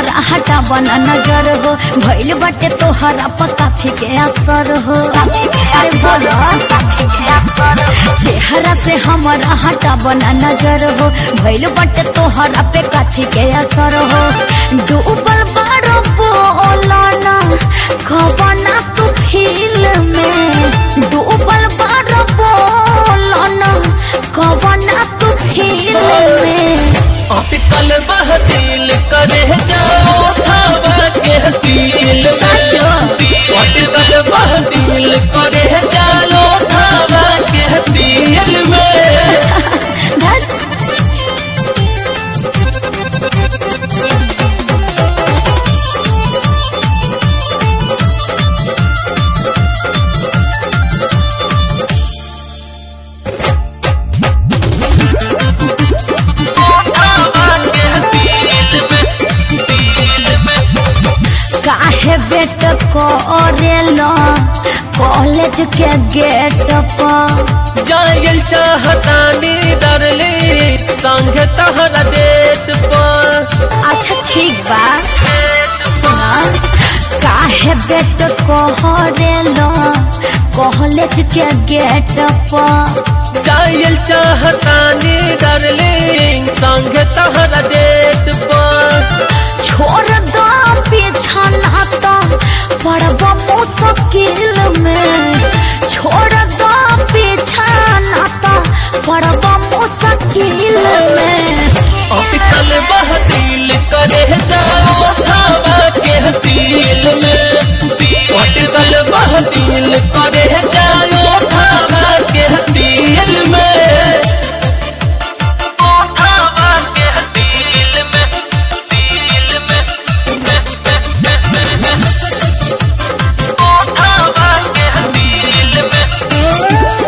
हमारा हटा बना नजर हो भइल बाटे तोहरा पकाथी के असर हो अरे बोलो चेहरा से हमारा हटा बना नजर हो भइल बाटे तोहरा पे काथी के असर हो डूबल बारो बोलना खबना तू फील में डूबल बारो बोलना खबना तू फील में अटकल बह दिल करे जाओ थावा के दिल साचो। अटकल बह दिल करे जाओ थावा के दिल में धत थावा के दिल में दिल में काहे बेट करेला कॉलेज के गेट पर जायल चाहतानी डरली संग तहरा डेट पर अच्छा ठीक बा सुना काहे बेट करेला कॉलेज के गेट पर जायल चाहतानी डरली संग तहरा डेट पर छोड़ दो पीछा नाता पड़ब मुश्किल में छोड़ दो पीछा नाता पड़ब मुश्किल में अटकल बह दिल करे जाओ थावा के दिल में अटकल बह दिल करे जाओ थावा के दिल में ओ थावा के दिल में दिल में ओ थावा के दिल में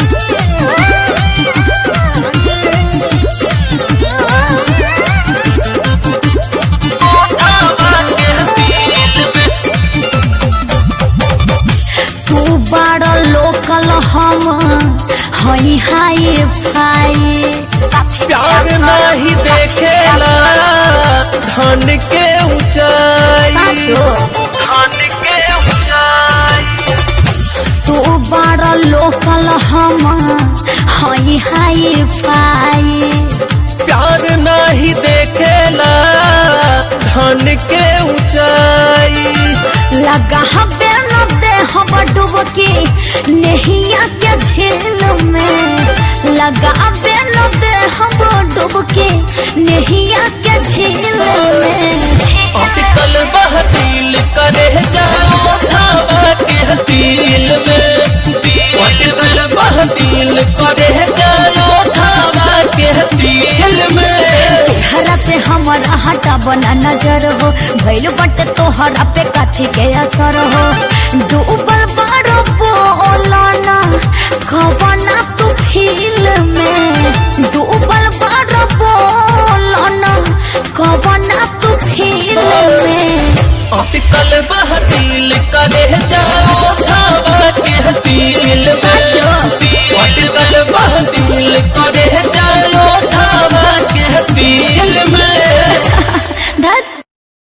ओ थावा के दिल में तू बड़ लोकल हम हई हाई फाई प्यार नहीं देखेला धन के ऊंचाई साचो। धन के ऊंचाई तू बड़ लोकल हम हई हाई फाई प्यार नहीं देखेला धन के ऊंचाई लगा हबे न दे हम डुबकी नहिया के झील में लगा हबे न दे हम डुबकी नहिया के झील में अटकल बह दिल करे जाओ थावा के दिल में अटकल बह दिल करे जाओ थावा के दिल में चेहरा से हमारा हटा बना नजर हो भइल बट तोहरा पे काथी के असर हो डूबल बारो बोलना खबना तू फील में डूबल बारो बोलना खबना तू फील में अटकल बह दिल करे जाओ थावा के दिल में साचो। अटकल